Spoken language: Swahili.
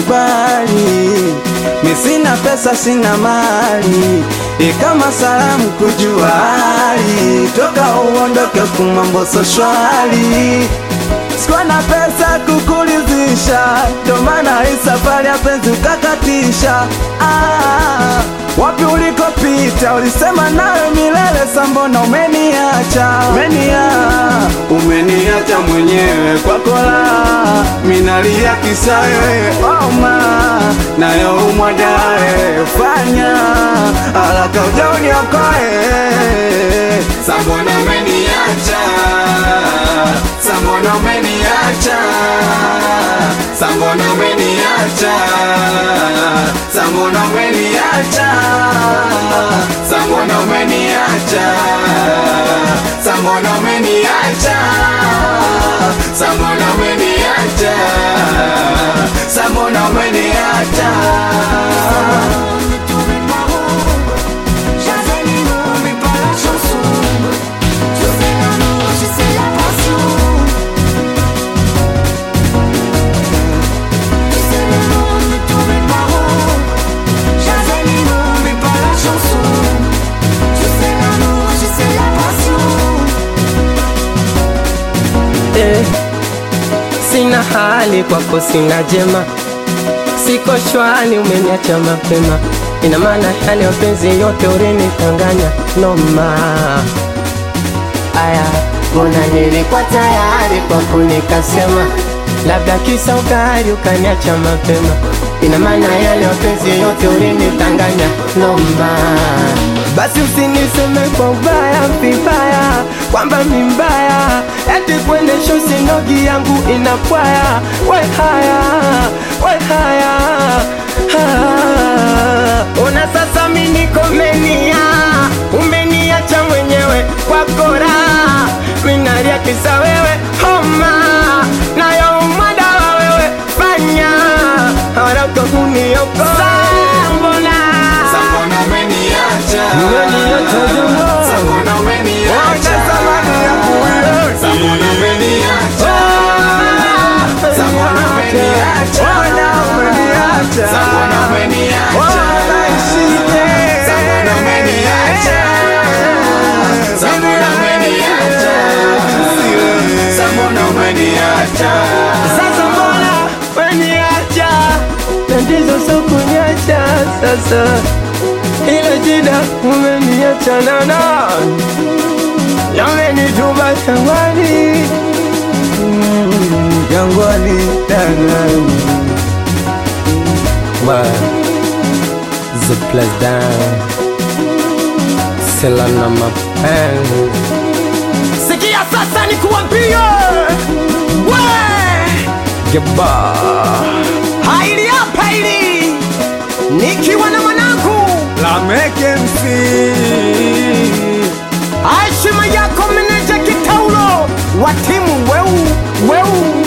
kubali, mi sina pesa sina mali, e kama salamu kujua hali, toka uondoke kumambo so shwari Sikuwa na pesa kukulizisha, ndo maana hii safari ya penzi ukakatisha. Ah, wapi ulikopita ulisema nawe milele, sambona umeniacha, umenia umeniacha mwenyewe kwa kola, minalia kisawe oma nayo umwadae, fanya haraka uja uniokoe, sambona umeniacha Sambona umeniacha, Sambona umeniacha, Sambona umeniacha, Sambona umeniacha, Sambona umeniacha, Sambona umeniacha, Sambona umeniacha. Ne tombez pas haut, j'avais les mots mais pas la chanson. Je sais l'amour, je sais la passion. Tu sais le mot, ne tombez pas haut, j'avais les mots mais pas la chanson. Je sais l'amour, je sais la passion. eh, sina hali kwako, sina jema, siko shwari, umeniacha mapema. Ina maana yale mapenzi yote ulinitanganya noma. Aya, mbona nilikuwa tayari kwako, nikasema labda kisa ukari ukaniacha mapema. Ina maana yale mapenzi yote ulinitanganya noma. Basi usiniseme kwa ubaya vibaya, kwamba mi mbaya, eti kuendesha usinogi yangu inapwaya. We haya, we haya, ha. Ona sasa mi niko menia, umeniacha mwenyewe kwa kora, minalia kisa wewe homa, nayo umadawa wewe fanya haraka uniokoe. Mbona Sambona umeniacha, Umeniacha jamaa. Sambona umeniacha, samani yangu wewe, Sambona umeniacha, Sambona umeniacha, umeniacha, Sambona umeniacha, naishije, Sambona umeniacha, Sambona umeniacha, Sambona umeniacha. Sasa mbona weniacha tatizo sio kuniacha sasa, ila jida umeniacha na nani yamenituma shambani Mm, jangwani dangani The place down Sela na mapenzi Sikia sasa nikuambie We Geba Haili hapa hili Nikiwa na mwanangu Lameke MC Heshima yako meneja Kitaulo wa timu weu weu